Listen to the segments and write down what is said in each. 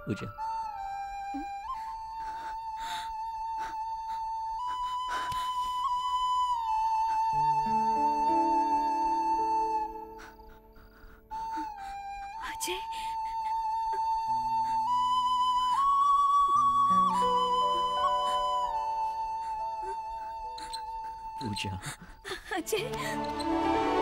पूजा अजय पूजा अजय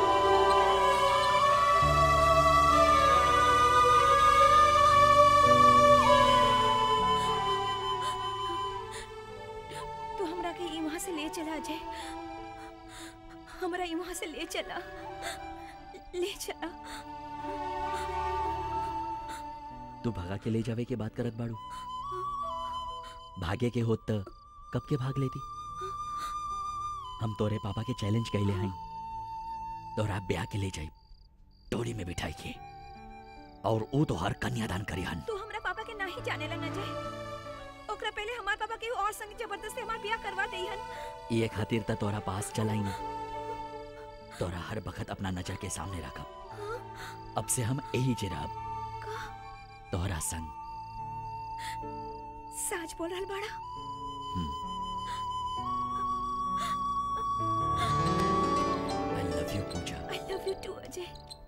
तू हमरा के ई वहां से ले चला अजय हमरा ई वहां से ले चला ले चला तू भगा के ले जावे के बात करत बाड़ू भागे के होत त कब के भाग लेती हम तोरे पापा के चैलेंज कैले हई तोरा ब्याह के ले जाई डोरी में बिठाई के और ऊ तो हर कन्यादान करी हन तू हमरा पापा के नाही जाने लन अजय ओकरा पहले हमार पापा के और संग जबरदस्ती हमार ब्याह करवा देहन ये खातिर त तोरा पास चलाई ना तोरा हर बखत अपना नजर के सामने रखब अब से हम यही जिराब तोरा संग साच बोल रहल बाड़ा I love you Pooja I love you too Ajay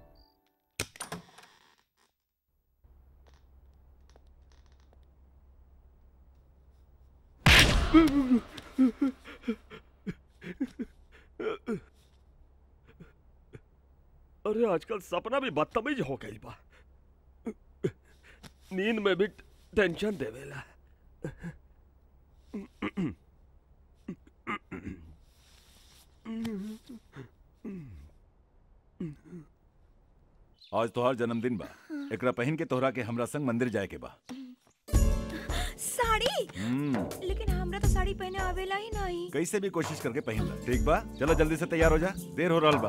अरे आजकल सपना भी बदतमीज हो गई बा नींद में भी टेंशन देवेला आज तोहार जन्मदिन बा एकरा पहन के तोहरा के हमरा संग मंदिर जाए के बा साड़ी हम्म, लेकिन हमरा तो साड़ी पहने आवेला ही नहीं कैसे भी कोशिश करके पहन ला ठीक बा चलो जल्दी से तैयार हो जा देर हो रहल बा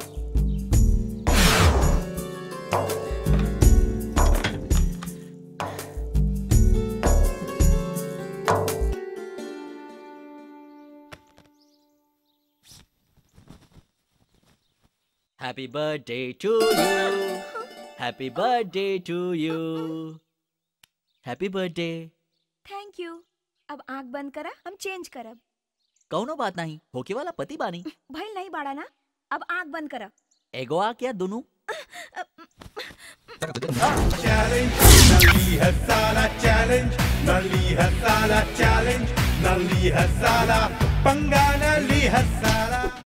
happy birthday to you happy birthday to you happy birthday thank you अब आंख बंद करा हम चेंज करब कौनो बात नहीं होके वाला पति बानी भइल नहीं बाड़ा ना अब आंख बंद करा एगो आ क्या दोनों challenge, Nali Hasala challenge, Nali Hasala challenge, Nali Hasala, Panga Nali Hasala.